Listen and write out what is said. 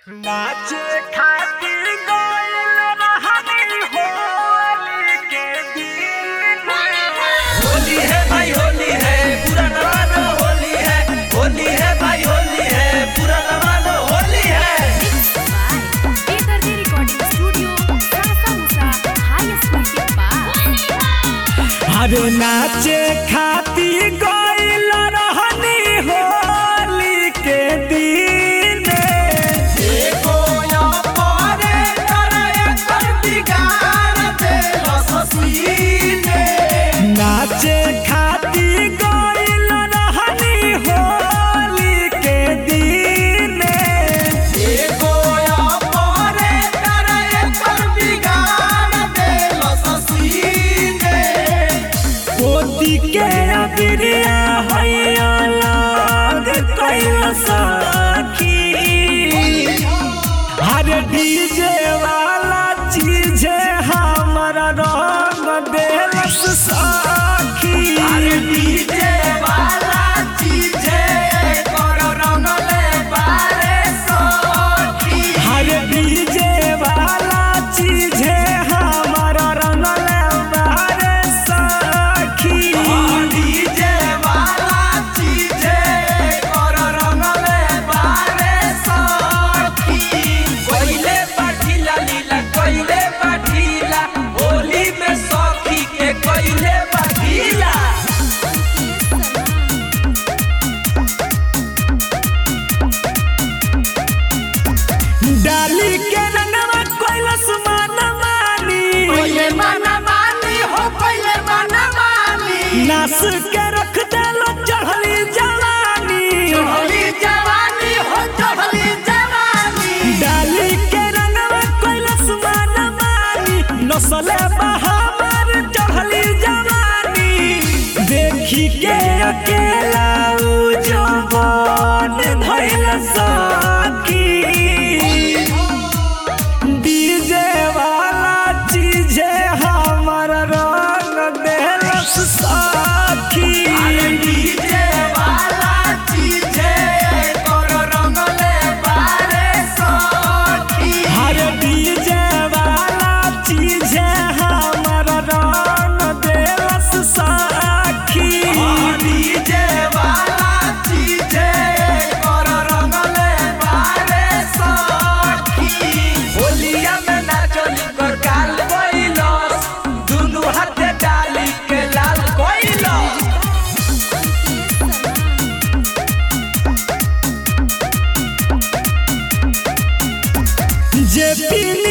नाचे खातिर गइल रहनी होली के दिन होली है भाई होली है पूरा नवानो होली है होली है भाई होली है पूरा नवानो होली है बेदर्दी रिकॉर्डिंग स्टूडियो सासा मुसा हाई स्कूल के पास अरे नाचे खातिर गइल रहनी होली के दिन देखो या पारे करे कर बिगाड़ दे लससीने नाचे खातिर गइल रहनी होली के दिन देखो या पारे करे कर बिगाड़ दे लससीने पोती के अबिरिया हैया लाग कैल सखी हर डीजे वाला चीज हमारा रंग देलस सखी अरे डीजे वाला चीजे करो रंगले बारे सखी हर डीजे वाला चीज हमारा रंग बारे सखी डीजे वाला चीजे करो रंगले बारे सखी कोइले पाठीला लीला कोइले पाठीला होली में सखी के कोइले पाठीला डाली के रंगवा कैलस मन मानी कोइले माना मानी हो कोइले माना मानी नास के रख देलो चढ़ली जवानी चढ़ली जवानी हो चढ़ली जवानी डाली के रंगवा कैलस मन मानी नसले बहावर चढ़ली जवानी देखी के अकेला उ जवान धैल सखी डीजे वाला चीज हमर रंग देलस साखी अरे डीजे वाला चीजे करो रंगले बारे सखी हर डीजे वाला चीज हमर रंग देलस साखी डीजे वाला चीजे करो रंगले बारे सखी होलिया में नाचली कर गाल कोइलस दुनु हाथे डाली के लाल कोइलस जे पी